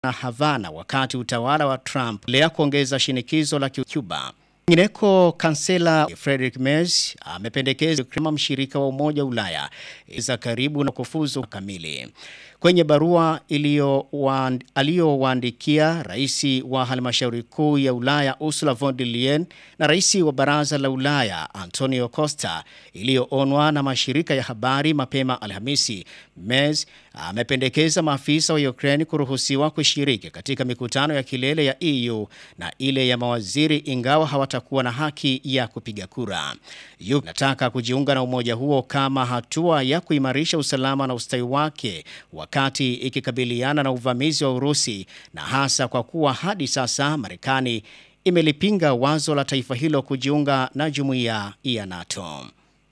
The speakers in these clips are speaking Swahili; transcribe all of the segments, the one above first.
na Havana wakati utawala wa Trump lea kuongeza shinikizo la Cuba. Kwingineko, kansela Friedrich Merz amependekeza kama mshirika wa Umoja wa Ulaya za karibu na kufuzu kamili. Kwenye barua aliyowaandikia rais wa halmashauri kuu ya Ulaya Ursula von der Leyen na rais wa baraza la Ulaya Antonio Costa iliyoonwa na mashirika ya habari mapema Alhamisi, Merz amependekeza maafisa wa Ukraine kuruhusiwa kushiriki katika mikutano ya kilele ya EU na ile ya mawaziri ingawa hawatakuwa na haki ya kupiga kura. Ukraine inataka kujiunga na umoja huo kama hatua ya kuimarisha usalama na ustawi wake wakati ikikabiliana na uvamizi wa Urusi na hasa kwa kuwa hadi sasa Marekani imelipinga wazo la taifa hilo kujiunga na jumuiya ya NATO.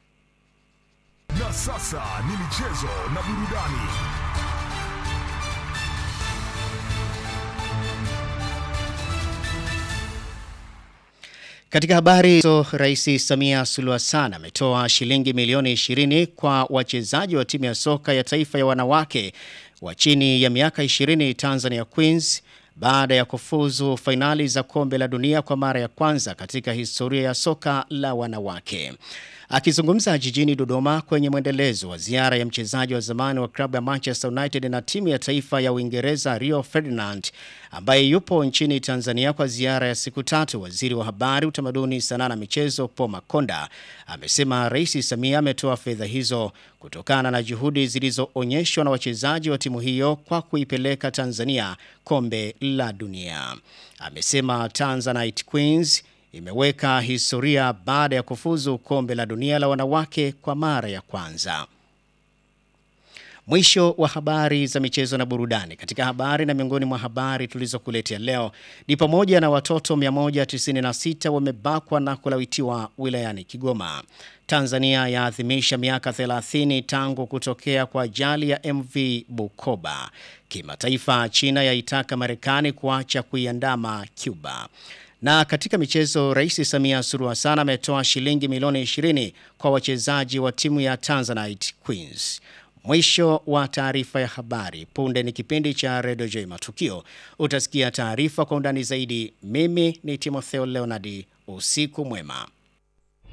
Na sasa ni michezo na burudani. Katika habari hizo, Rais Samia Suluhu Hassan ametoa shilingi milioni 20 kwa wachezaji wa timu ya soka ya taifa ya wanawake wa chini ya miaka 20 Tanzania Queens baada ya kufuzu fainali za kombe la dunia kwa mara ya kwanza katika historia ya soka la wanawake. Akizungumza jijini Dodoma kwenye mwendelezo wa ziara ya mchezaji wa zamani wa klabu ya Manchester United na timu ya taifa ya Uingereza Rio Ferdinand ambaye yupo nchini Tanzania kwa ziara ya siku tatu, waziri wa habari, utamaduni, sanaa na michezo Paul Makonda amesema Rais Samia ametoa fedha hizo kutokana na juhudi zilizoonyeshwa na wachezaji wa timu hiyo kwa kuipeleka Tanzania kombe la dunia. Amesema Tanzanite Queens imeweka historia baada ya kufuzu kombe la dunia la wanawake kwa mara ya kwanza. Mwisho wa habari za michezo na burudani. Katika habari na miongoni mwa habari tulizokuletea leo ni pamoja na watoto 196 wamebakwa na kulawitiwa wilayani Kigoma. Tanzania yaadhimisha miaka 30 tangu kutokea kwa ajali ya MV Bukoba. Kimataifa, China yaitaka Marekani kuacha kuiandama Cuba. Na katika michezo, Rais Samia Suluhu Hassan ametoa shilingi milioni 20 kwa wachezaji wa timu ya Tanzanite Queens. Mwisho wa taarifa ya habari. Punde ni kipindi cha Radio J Matukio. Utasikia taarifa kwa undani zaidi. Mimi ni Timotheo Leonardi. Usiku mwema.